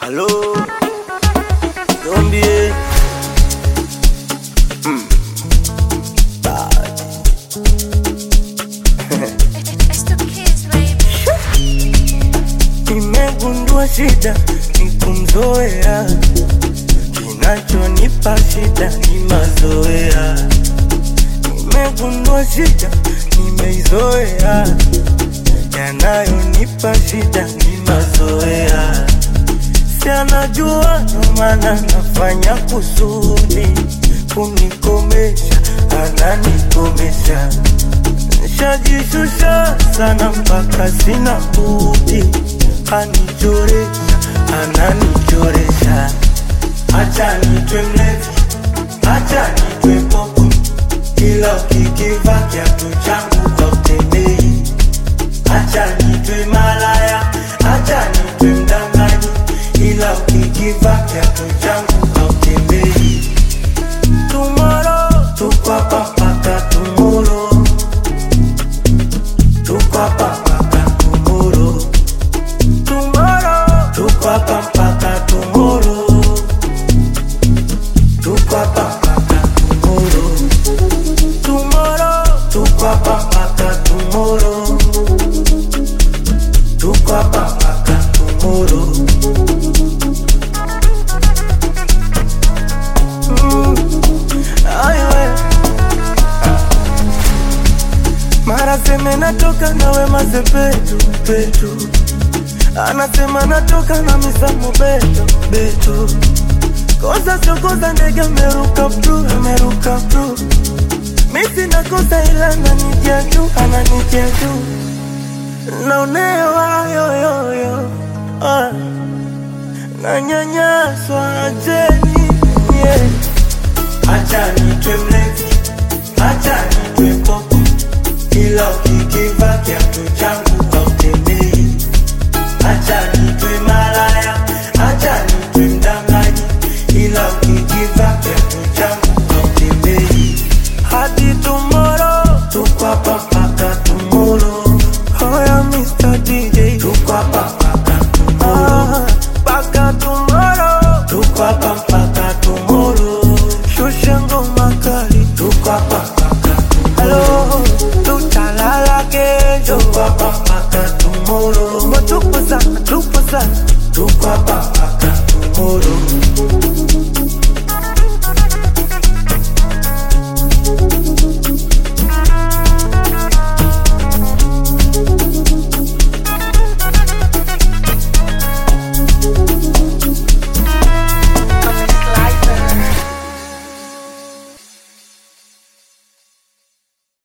Allô Zombie Mm. Bad. It's the kids, baby. Nimegundua shida ni kumzoea, kinachonipa shida ni mazoea. Nimegundua shida nimeizoea, yanayonipa shida ni mazoea. Si anajua ndo maana nafanya kusudi kunikomesha, ananikomesha Nishajishusha sana mpaka sina budi, anichoresha, ananichoresha. Acha nitwe mlevi, acha nitwe popo, ila ukikiva kiatu changu hautembei. Acha nitwe malaya, acha nitwe mdanganyi, ila ukikiva kiatu changu hautembei. Tomorrow, tuko hapa mpaka tomorrow. Tuko hapa mpaka tomorrow. Tomorrow. Tuko hapa mpaka tomorrow. Tuko hapa mpaka tomorrow. Tomorrow. Tuko hapa mpaka tomorrow. Tuko hapa mpaka tomorrow. Mm. Ay, we. Mara seme natoka na wema sepetu petu, anasema natoka na misamo beto beto. Kosa sio kosa, ndege ameruka bru, ameruka bru. Mi sina kosa ila ananitia juu, ananitia juu. Naonewa yoyoyo, ah. nanyanyaswa ajeni yeah. Acha nitwe mlevi, acha nitwe popo, ila ukikiva kiatu changu hautembei. Acha nitwe malaya, acha nitwe mdanganyi, ila ukikiva kiatu changu hautembei. Hadi tomorrow, tuko hapa mpaka tomorrow. Hoya Mr. DJ, tuko hapa mpaka tomorrow. Mpaka tomorrow, tuko hapa mpaka tomorrow. Shusha ngoma kali, tuko hapa mpaka tomorrow. Tutalala kesho, tuko hapa mpaka tomorrow. Tupo sana, tupo sana, tuko hapa mpaka